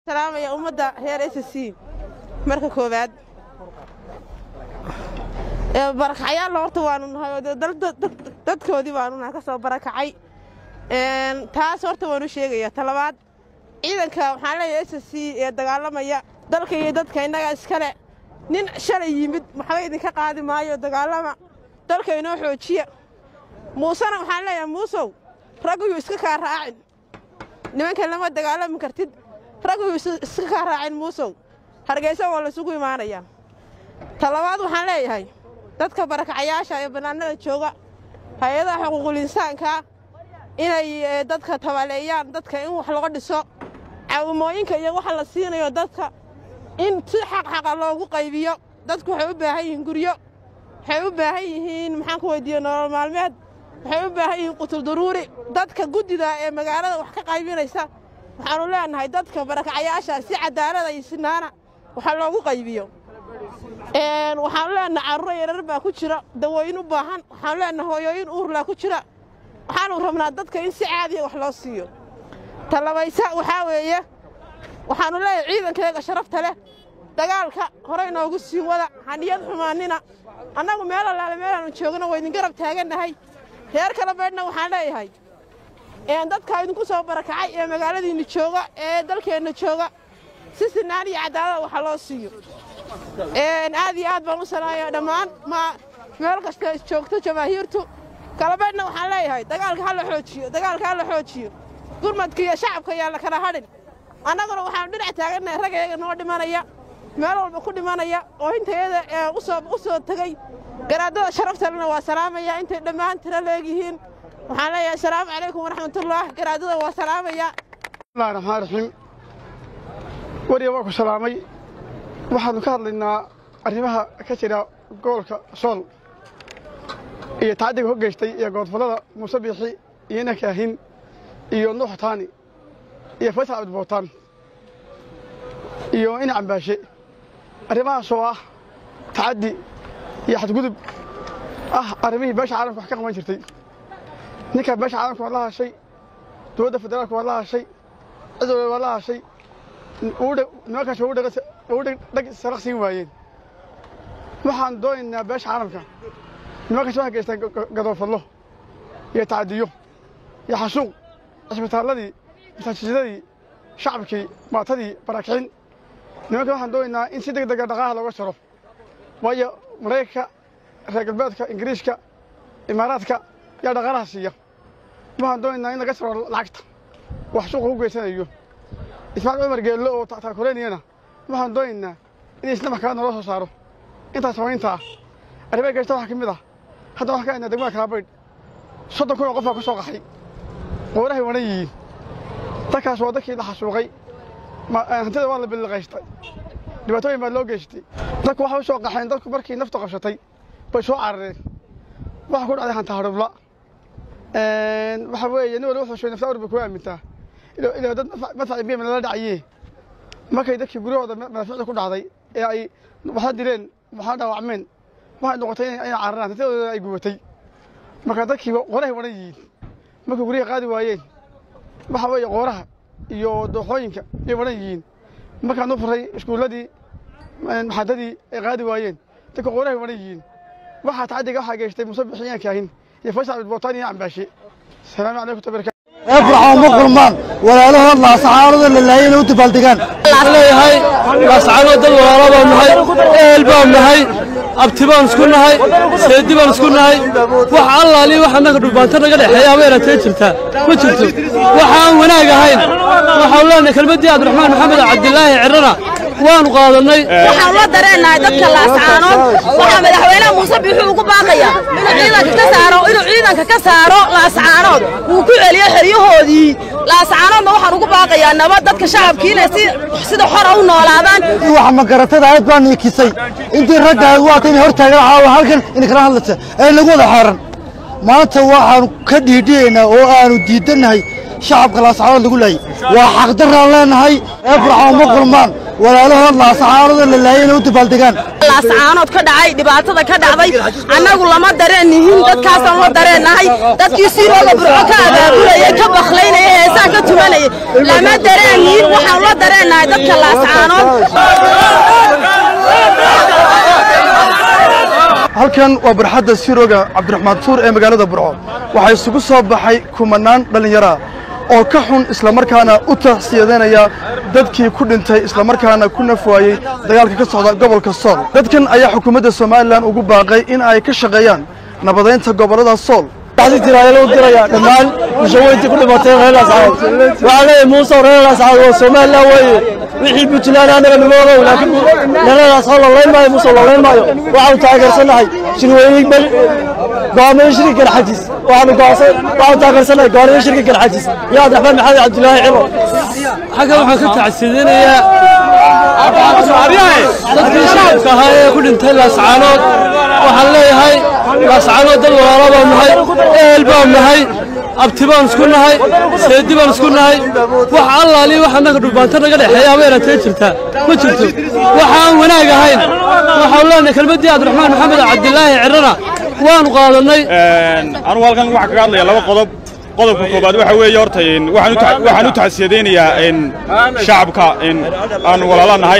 salaamaya ummadda reer s c marka koowaad barakacyaalla horta waanu nahay oo dadkoodii baanu nahay ka soo barakacay taas horta waanu sheegaya talabaad ciidanka waxaan leeyahay s c ee dagaalamaya dalka iyo dadka innaga iskale nin shalay yimid waxba idinka qaadi maayo dagaalama dalka inoo xoojiya muusena waxaan leeyahay muusow ragguyuu iska kaa raacin nimankan lama dagaalami kartid ragguyuu iska kaa raacin muusow hargeysa waa laysugu imaanayaa talabaad waxaan leeyahay dadka barakacayaasha ee bannaanada jooga hay-adaha xuquuqul insaanka inay dadka tabaleeyaan dadka in wax laga dhiso caawimooyinka iyo waxa la siinayo dadka in si xaqxaqa loogu qaybiyo dadku waxay u baahan yihiin guryo waxay u baahan yihiin maxaan ku weydiiye nolol maalmeed waxay u baahan yihiin qutul daruuri dadka guddida ee magaalada wax ka qaybinaysa waxaannu leenahay dadka barakacayaasha si cadaalada iyo sinaana waxa loogu qaybiyo waxaanu leenahay carruuro yarar baa ku jira dawooyin u baahan waxaanu leenahay hooyooyin uurlaa ku jira waxaanu rabnaa dadka in si caadiya wax loo siiyo talabaysa waxaa weeye waxaannu leeyahay ciidankeega sharafta leh dagaalka hore inoogu sii wada haniyad xumaannina annagu meel allaale meelaannu joogno waa idin garab taagannahay reer kala baydhna waxaan leeyahay dadka idinku soo barakacay ee magaaladiinna jooga ee dalkeenna jooga si sinaan iyo cadaalada waxa loo siiyo aad iyo aad baan u salaamaya dhammaan meel kasta joogto jamaahiirtu kalabaydhna waxaan leeyahay dagaalka ha la xoojiyo dagaalka ha la xoojiyo gurmadka iyo shacabka yaa la kala hadhin annaguna waxaanu dhinac taagannahay ragayga noo dhimanaya meel walba ku dhimanaya oo intayada u soo tegey garaadada sharaftalena waa salaamaya intay dhammaan tiro leegyihiin waxaan leeyahay asalaamu calaykum waraxmatullaah garaadada waa salaamaya bismillahi raxmaan raxiim wariya waa ku salaamay waxaannu ka hadlaynaa arrimaha ka jira gobolka sool iyo tacadiga ho geystay iyo goodfallada muuse biixi iyo ina kaahin iyo nuux taani iyo faysal cabdibootaan iyo ina cambaashe arrimahaasoo ah tacaddi iyo xadgudub ah arrimihii beesha caalamka wax ka qaban jirtay ninkaa beesha caalamka waa la hashay dowladda federaalka waa la hashay cid walba waa la hashay nimankaas waa u dheg saraq siin waayeen waxaan doonaynaa beesha caalamka nimankaas waxay geystaan gadoofallo iyo tacadiyo iyo xasuuq cisbitaalladii masaajidadii shacabkii maatadii barakicin nimanka waxaan doonaynaa in si deg dega dhaqaalaha looga jaro waayo maraykanka reer galbeedka ingiriiska imaaraadka yaa dhaqaalaha siiya waxaan doonaynaa in laga jaro lacagta wax suuqa ku geysanayo ismaaciil cumar geello oo taakuleynayana waxaan doonaynaa in isna maxkamad naloo soo saaro intaas samayntaa arrimaha geysta waxaa ka mid ah hadda waxaan ka haynaa degmada kalabaydh soddon kun oo qofaa ku soo qaxay qoorahay wanan yihiin dadkaas waa dadkii la xasuuqay hantida waa la billiqaystay dhibaatooyin baa loo geystay dadku waxay u soo qaxeen dadku markii naftu qabsatay bay soo carareen waxaa ku dhacday hanta hadhubla waxa weeye nin walba wuxuu sheegay nafta awr bay kuga aamintaa ilaa dad madfaci biyam lala dhacayee markay dadkii guryahooda madaaficda ku dhacday ee ay waxla dileen waxla dhaawacmeen waxay noqotay inay cararaan hantidooda ay gubatay marka dadkii qoorahay waran yihiin markay guryaha qaadi waayeen waxa weeye qooraha iyo dooxooyinka ay waran yihiin markaan u furay iskuulladii maxadadii ay qaadi waayeen dadka qoorahay waran yihiin waxaa tacadiga waxaa geystay muuse bixiyaan kaahin iyo faysal cabdibootaan iyo cambaashe asalaamu calaykum tabarka eefraxoo ma kulmaan walaalahood laasacaanada la laayay inay u dabaaldegaan leeyahay laasacaanood dad walaalo baan nahay ehel baan nahay abti baan isku nahay seedi baan isku nahay wax allaali wax annaga dhulbaanto naga dhexeeya ama eratee jirtaa ma jirto waxaan wanaag ahayn waxaan leenahay kelmaddii cabdiraxmaan maxamed cabdilaahi cirrana waanu qaadannay waxaan la dareennahay dadka laascaanood waxaa madaxweynaha muuse biixuu ugu baaqaya inuu ciidanka ka saaro inuu ciidanka ka saaro laascaanood wuu ku celiyo xeryahoodii laascaanoodna waxaan ugu baaqayaa nabad dadka shacabkii inay si sida xora u noolaadaan wax magaratada aad baa niikisay intii ragga aad waata inay hor taagan caawa halkan inay kala hadlaysa ee nagu wada xeeran maanta waxaanu ka dhiidhiyaynaa oo aanu diidannahay shacabka laascaanood lagu laayay waa xaqdaraan leenahay eefraxoo ma kulmaan walaalahood laasacaanada la laayay inay u dabaaldegaan laascaanood ka dhacay dhibaatada ka dhacday annagu lama dareen nihin dadkaasaan la dareennahay dadkii siirooda burco ka abaabulayay ka baklaynaya heesaa ka tumanayay lama dareen nihin waxaan la dareennahay dadka laascaanood halkan waa barxadda siroga cabdiraxmaan tuur ee magaalada burco waxaa isugu soo baxay kumanaan dhallinyara oo ka xun islamarkaana u taxsiyadanaya dadkii ku dhintay islamarkaana ku nafwaayey dagaalka ka socda gobolka sool dadkan ayaa xukuumadda somalilan ugu baaqay in ay ka shaqeeyaan nabadaynta gobollada sool tiraayal u diraya dhammaan bulshaweyntii ku dhimatay reer laascaanood waxaa leeyahay muuse reer laascaanood waa somalilan weeye wixii puntland anaga nimoodow laakiin reer laascaanood lolayn maayo muuse lolayn maayo waxaanu taageersanahay shirweyne bel go'aamiye shirka garxajis waxaanu go'aansan waxaanu taageersanahay go'aamiye shirka garxajis iyo cabdiraxmaan maxamed cabdilaahi ciro xagga waxaan ka tacsidinayaa dadkii shacabka ahaa ee ku dhintay laascaanood waxaan leeyahay laascaanood dad walaalo baan nahay ehel baan nahay abti baan isku nahay seedi baan isku nahay wax allaali wax annaga dhulbaanta naga dhexeeya ama eratee jirtaa ma jirto waxaan wanaag ahayn waxaan leenahay kelmaddii cabdiraxmaan maxamed cabdilaahi cirana waanu qaadannay anugu halkan waxaa kaga hadlaya laba qodob qodobka koobaad waxa weeye horta waxaan u taxsiyadaynayaa shacabka aan walaala nahay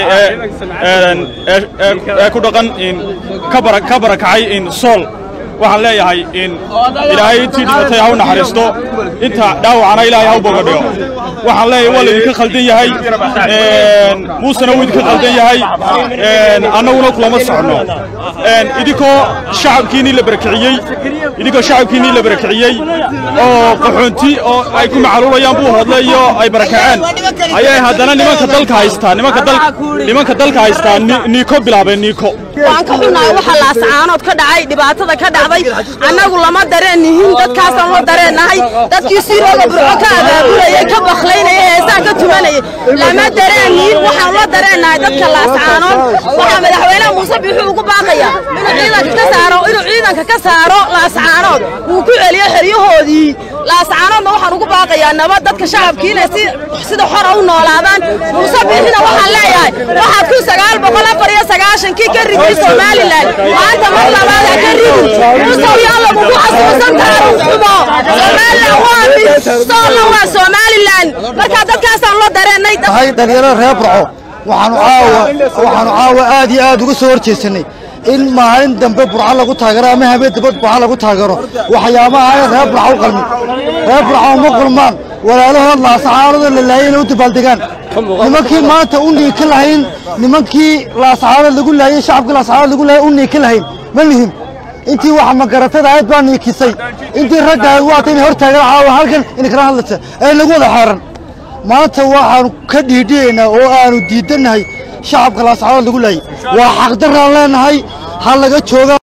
ee ku dhaqan ka barakacay sool waxaan leeyahay ilaahay intii dhimatay ha u naxariisto inta dhaawacana ilaahay ha u bogadhigo waxaan leeyahay waa laydinka khaldan yahay muusena wuu idinka khaldan yahay annaguna kulama soconno idinkoo shacabkiinnii la barakiciyey idinkoo shacabkiinnii la barakiciyey oo qaxoonti oo ay ku macaluulayaan buu hodle iyo ay barakaceen ayay haddana nimanka dalka haystaa nimanka dalka haystaa niiko bilaabeen niiko waan ka xunnahay waxa laascaanood ka dhacay dhibaatada ka dhacday annagu lama dareen nihin dadkaasaan la dareennahay dadkii siirooda burco ka abaabulayay ka baklaynaya heesaa ka tumanayay lama dareen nihin waxaan la dareennahay dadka laascaanood waxaa madaxweynaha muuse biixuu ugu baaqaya inuu ciidanka ka saaro inuu ciidanka ka saaro laascaanood wuu ku celiyo xeryahoodii laascaanoodna waxaan ugu baaqayaa nabad dadka shacabkiina si sida xora u noolaadaan muuse biixina waxaan leeyahay waxaad ku sagaal boqol afar iyo sagaashankii ka riday somalilan maanta mar labaad ha ka ridin musow yaa lagugu xasuusan taariikh xumo somalilan waa mid soolna waa somalilan markaa dadkaasaan la dareennay tahay dhalinyarada reer burco waxaanu caawa waxaanu caawa aad iyo aad uga soo horjeesanay in maalin dambe burco lagu taageero ama habeen dambe burco lagu taageero waxyaabaha ay reer burco u qalmin reer burco uma kulmaan walaalahood laasacaanada la laayay inay u dabaaldegaan nimankii maanta u niika lahayn nimankii laasacaanad lagu laayay shacabkii laasacaanad lagu laayay u niika lahayn ma lihim intii wax magaratada aad baa niikisay intii ragga aad waata inay hor taagan caawa halkan inay kala hadlaysa ee nagu wada xeeran maanta waxaanu ka dhiidhiyaynaa oo aanu diidannahay shacabka laasacaanad lagu laayay waa xaqdaraan leenahay ha laga jooga